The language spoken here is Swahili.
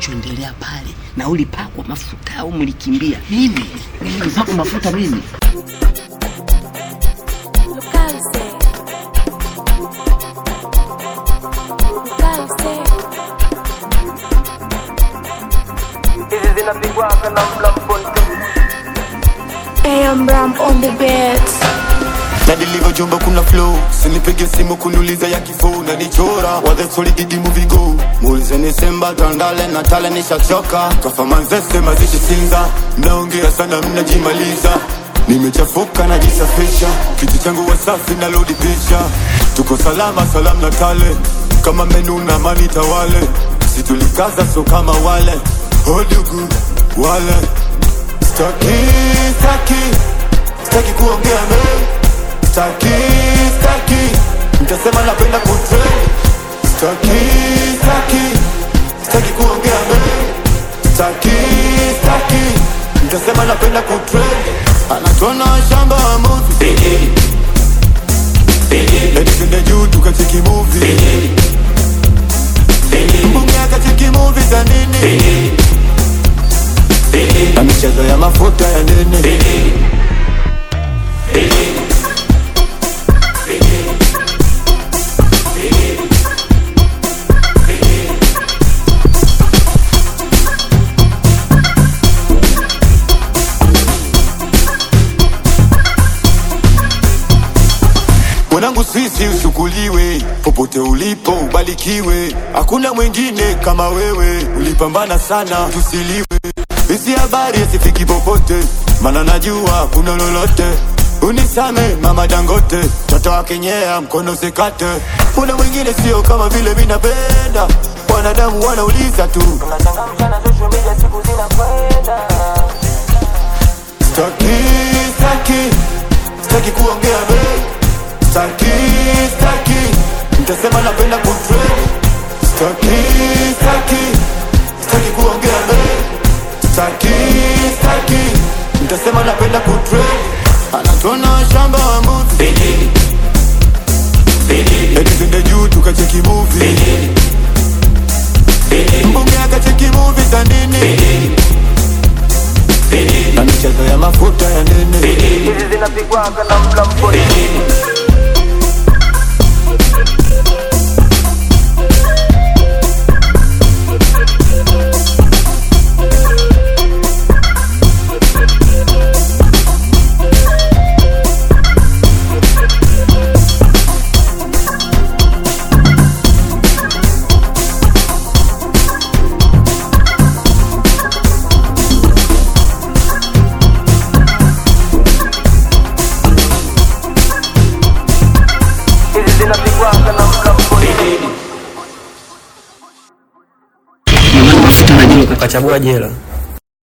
kinachoendelea pale, na ulipakwa mafuta au mlikimbia? Mimi mimi nilipakwa mafuta mimi. Localize. Localize. hizi zinapigwaga na mlamponte AM Ram on the beats. na nilivyojumba kuna flow sinipige simu kuniuliza ya kifo na nichora wadhesolididi muvigo muulizeni semba tandale na tale nishachoka kafamanzese mazidi sinza mnaongea sana mnajimaliza nimechafuka najisafisha kitu changu wasafi na lodi picha tuko salama salam na tale kama menu na mani tawale situlikaza so kama wale hodugu wale staki staki staki kuongea mengi Staki, staki Mtasema napenda kutrend Staki, staki Staki kuongea mengi Staki, staki Mtasema napenda kutrend Anatona shamba wa movie Eti twende juu tukacheki movie Mbunge akacheki movie za nini Na michezo ya mafuta ya nini mwanangu sisi ushukuriwe popote ulipo ubarikiwe hakuna mwingine kama wewe ulipambana sana tusiliwe hizi habari asifiki popote mana najua kuna lolote unisame mama dangote toto wakenyea mkono sekate kuna mwingine sio kama vile minapenda wanadamu wanauliza tu tunachangamsha na social media siku zinakwenda Staki, staki, staki kuongea mengi Staki, staki, mtasema napenda kutrend Staki, staki, staki kuongea mengi Staki, staki, mtasema napenda kutrend Anatona shamba wa movie Eti twende juu tukacheki movie Mbunge akacheki movie za nini Na michezo ya mafuta ya nini hizi zinapigwaga na mlamponte hizi zinapigwaga na mlamponte Mafuta najua ukachagua jela